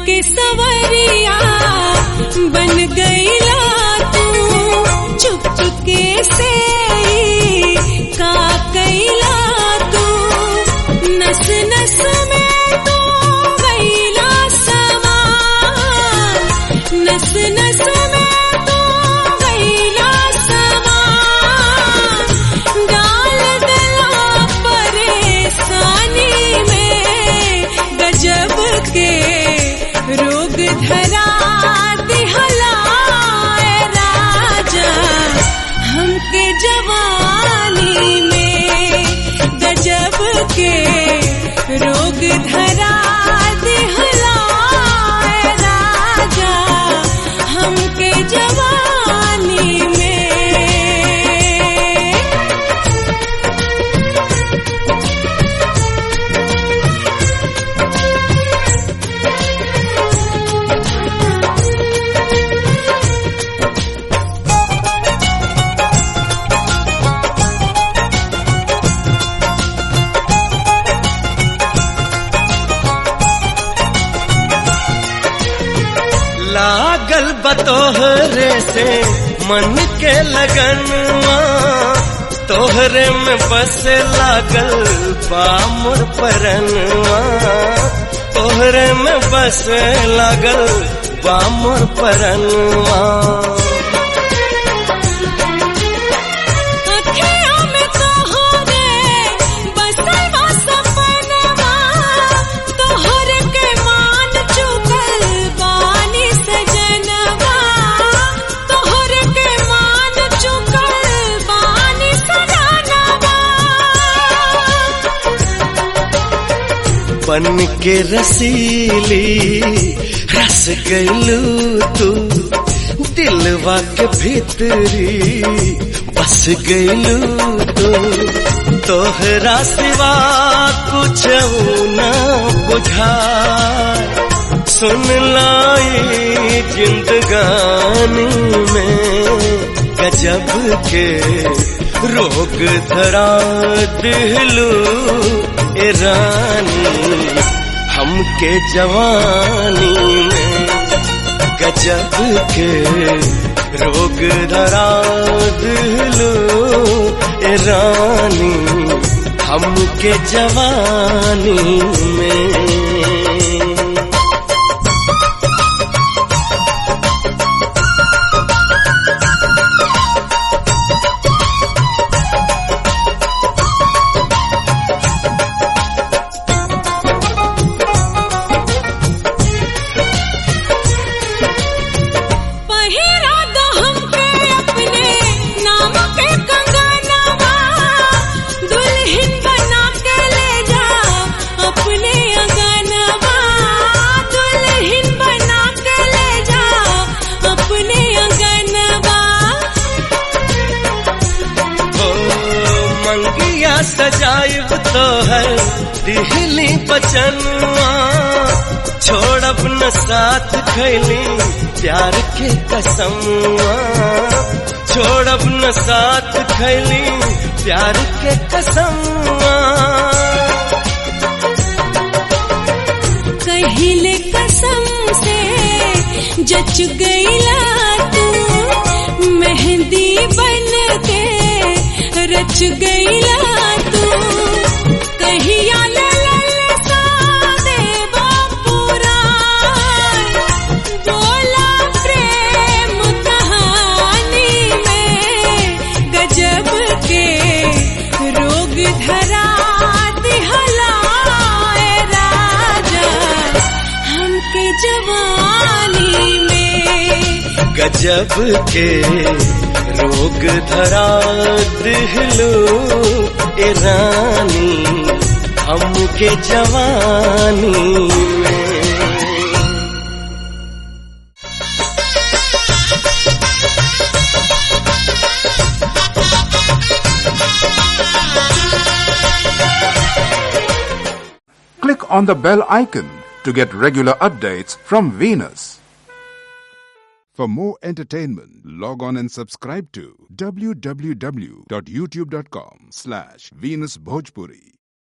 के सवरिया बन गईला तू चुप चुपके से ही का कैला तू नस नस में तू गईला समा नस नस में तू गईला समा डाल गला परेशानी में गजब के रोग धरा दिहलाए राजा हमके जवानी में गजब के रोग धरा दिहलाए राजा हमके जवानी में लागल बतोहरे से मन के लगनवा तोहरे में बस लागल बामुर परनवा तोहरे में बस लागल बामुर परनवा अखियों में तोहरे बसल बा सपनवा तोहर के मान चुकल बानी सजनवा तोहर के मान चुकल बानी सजनवा बन के रसीली रस गलू तू दिलवा के भीतरी बस गलू तू तोहरा सिवा कुछ न बुझा सुन लाई जिंदगानी में गजब के रोग धरा दिलू ए रानी हमके जवानी में गजब के रोग धरा दिलू ए रानी हमके जवानी में पहिरा दो हमके अपने नाम के कंगनवा दुल्हन बना के ले जा अपने अंगनवा दुल्हन बना के ले जा अपने अंगनवा ओ मंगिया सजायब तो है दिहली बचनवा छोड़ब न साथ खैली प्यार के कसमवा छोड़ब न साथ खैली प्यार के कसमवा कहिले कसम से जच गईला तू मेहंदी बन के रच गईला तू कहिया ललसा देवा पुराण बोला प्रेम कहानी में गजब के रोग धरा दिहलाए राजा हमके जवानी में गजब के रोग धरा दिहलो ए रानी हमके जवानी में Click on the bell icon to get regular updates from Venus. For more entertainment, log on and subscribe to www.youtube.com slash Venus Bhojpuri.